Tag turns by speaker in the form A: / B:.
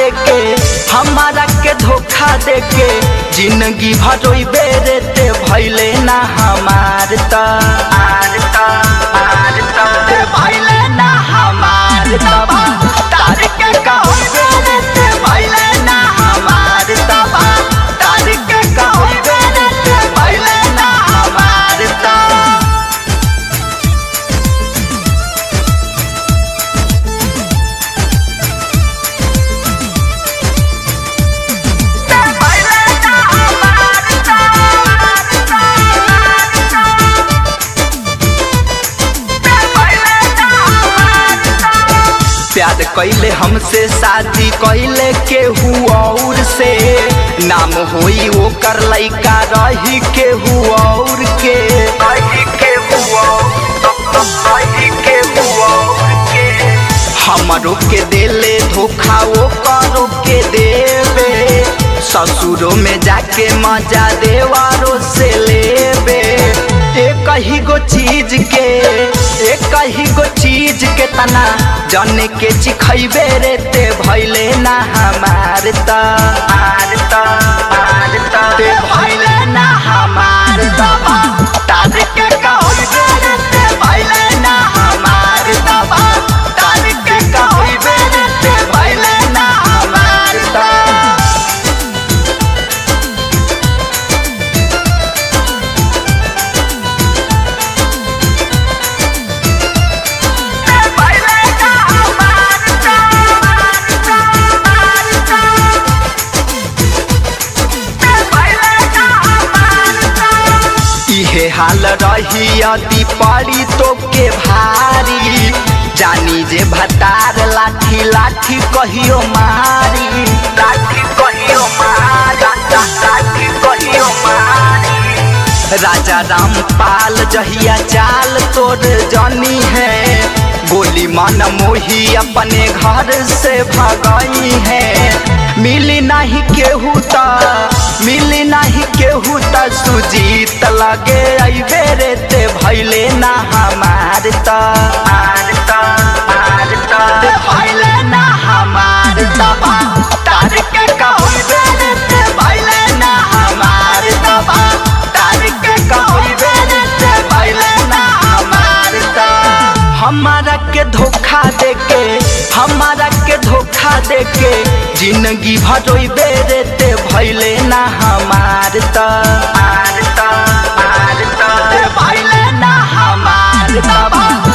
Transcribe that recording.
A: देके हमारा के धोखा देके जिंदगी भरोई बेरेते भैले ना हमार त आर त आर त ते भैले ना हमार त तार के कहई बेरेते भैले ना हमार त तार के कहई बेरेते भैले ना हमार त प्यार कैले हमसे शादी कैले केहू और से नाम होई वो कर लैका रही केहू और के रही केहू रही केहू के हमरो के देले धोखा वो करो के देवे ससुरो में जाके मजा देवारो से लेबे एक ही गो चीज के एक ही गो चीज के तना जने के चिखैबे रे ते भैले ना हमार त आर त आर त ते भैले ना हमार त तार के कहैबे रे ते भैले ना हमार त तार के कहैबे रे ते भैले ना हमार त इहे हाल रही अति पड़ी तो के भारी जानी जे भतार लाठी लाठी कहियो मारी लाठी कहियो मारी लाठी कहियो मारी राजा रामपाल जहिया चाल तोड़ जानी है गोली मन मोही अपने घर से भगाई है मिली नहीं केहू ता मिली नहीं केहू ता सुजीत लगे अबे रे ते भैले ना हमार ता आर ता आर ता ते भैले ना हमार ता तार के कहबे रे ते भैले ना हमार ता तार के कहबे रे ते भैले ना हमार ता हमारा के धोखा देके हमारा के धोखा देके जिंदगी भरोई बेरेते भैले ना हमार त आर त आर त भैले ना हमार त